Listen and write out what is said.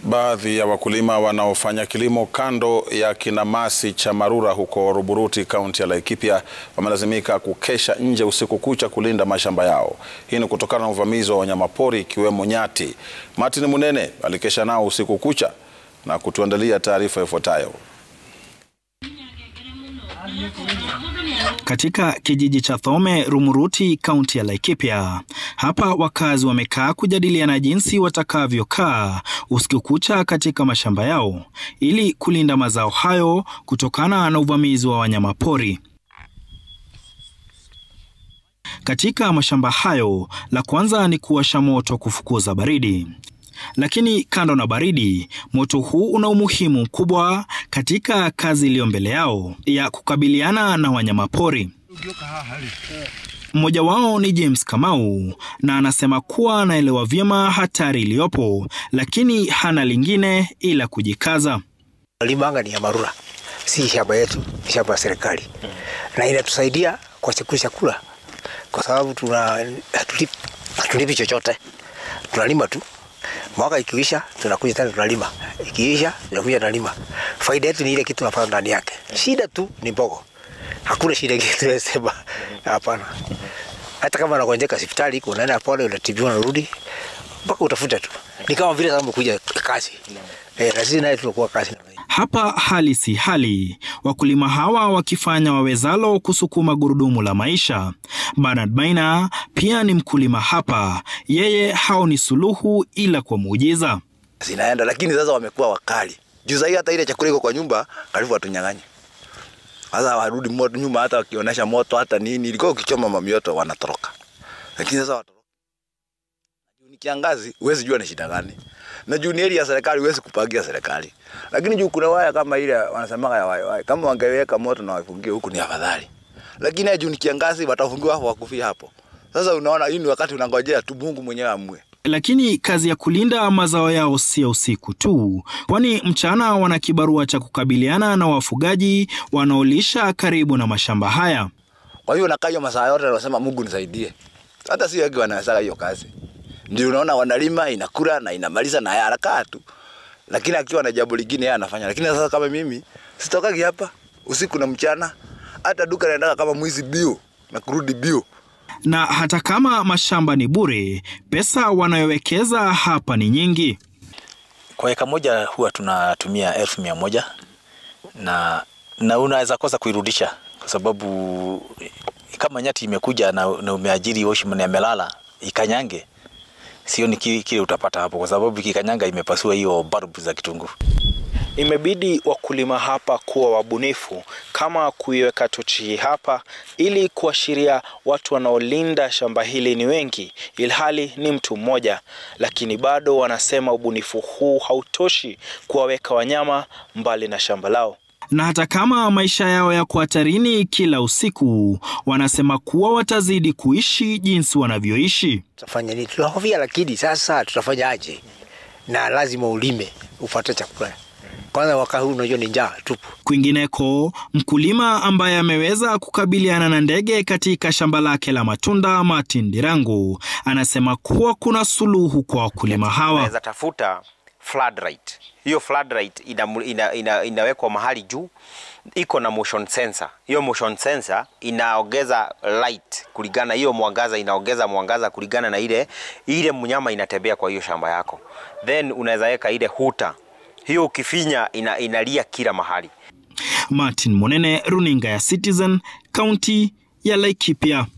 Baadhi ya wakulima wanaofanya kilimo kando ya kinamasi cha Marura huko Ruburuti, kaunti ya Laikipia wamelazimika kukesha nje usiku kucha kulinda mashamba yao. Hii ni kutokana na uvamizi wa wanyamapori ikiwemo nyati. Martin Munene alikesha nao usiku kucha na kutuandalia taarifa ifuatayo. Katika kijiji cha Thome, Rumuruti, kaunti ya Laikipia. Hapa wakazi wamekaa kujadiliana jinsi watakavyokaa usiku kucha katika mashamba yao ili kulinda mazao hayo kutokana na uvamizi wa wanyamapori. Katika mashamba hayo, la kwanza ni kuwasha moto kufukuza baridi. Lakini kando na baridi, moto huu una umuhimu mkubwa katika kazi iliyo mbele yao ya kukabiliana na wanyamapori. Mmoja wao ni James Kamau na anasema kuwa anaelewa vyema hatari iliyopo, lakini hana lingine ila kujikaza. Limanga ni ya Marura, si shamba yetu, ni shamba ya serikali na inatusaidia kwa siku chakula, kwa sababu tuna hatulipi chochote, tunalima tu mwaka ikiisha tunakuja tena tunalima, ikiisha tunakuja tunalima. Faida yetu ni ile kitu tunapata ndani yake. Shida tu ni mbogo, hakuna shida ingine tunasema, hapana. Hata kama unagonjeka hospitali, unaenda pole, unatibiwa, unarudi mpaka utafuta tu. Ni kama vile kama umekuja kazi eh, na sisi naye tunakuwa kazi. Hapa hali si hali, wakulima hawa wakifanya wawezalo kusukuma gurudumu la maisha. Bernard Maina pia ni mkulima hapa, yeye haoni suluhu ila kwa muujiza. Zinaenda, lakini sasa wamekuwa wakali juu sahii, hata ile chakula iko kwa nyumba karibu watunyang'anye. Sasa warudi moto nyuma, hata wakionyesha moto hata nini, ilikuwa ukichoma mamioto wanatoroka, lakini sasa watoroka. Ni kiangazi, huwezi jua ni shida gani na juu ni area ya serikali, huwezi kupangia serikali, lakini juu kuna waya kama ile wanasemaga ya waya waya, kama wangeweka moto na wafungie huku ni afadhali, lakini juu ni kiangazi, watafungiwa hapo wakufia hapo. Sasa unaona, hii ni wakati unangojea tu Mungu mwenyewe amue. Lakini kazi ya kulinda mazao yao sio usiku tu, kwani mchana wana kibarua cha kukabiliana na wafugaji wanaolisha karibu na mashamba haya. Kwa hiyo nakaa hiyo masaa yote, nasema Mungu nisaidie. Hata si wengi wanaweza hiyo kazi ndio unaona wanalima inakula na inamaliza na haraka tu, lakini akiwa na jambo lingine yeye anafanya. Lakini sasa kama mimi sitokagi hapa usiku na mchana, hata duka naendaka kama mwizi bio na kurudi bio. Na hata kama mashamba ni bure, pesa wanayowekeza hapa ni nyingi. Kwa eka moja huwa tunatumia elfu mia moja na, na unaweza kosa kuirudisha kwa sababu kama nyati imekuja na, na umeajiri washman amelala ikanyange sio ni kile utapata hapo, kwa sababu kikanyanga imepasua hiyo barbu za kitunguu. Imebidi wakulima hapa kuwa wabunifu, kama kuiweka tochi hapa ili kuashiria watu wanaolinda shamba hili ni wengi, ilhali ni mtu mmoja. Lakini bado wanasema ubunifu huu hautoshi kuwaweka wanyama mbali na shamba lao na hata kama maisha yao yako hatarini kila usiku, wanasema kuwa watazidi kuishi jinsi wanavyoishi. Tutafanya nini? Tunahofia, lakini sasa tutafanya aje? Na lazima ulime upate chakula. Kwanza mwaka huu unajua ni njaa tupu. Kwingineko, mkulima ambaye ameweza kukabiliana na ndege katika shamba lake la matunda, Martin Dirangu, anasema kuwa kuna suluhu kwa wakulima hawa. Unaweza tafuta floodlight. Hiyo floodlight ina, ina, ina, inawekwa mahali juu, iko na motion sensor. Hiyo motion sensor inaongeza light kulingana, hiyo mwangaza inaongeza mwangaza kulingana na ile ile mnyama inatembea kwa hiyo shamba yako, then unaweza weka ile huta hiyo, ukifinya ina, inalia kila mahali. Martin Monene, runinga ya Citizen, kaunti ya Laikipia.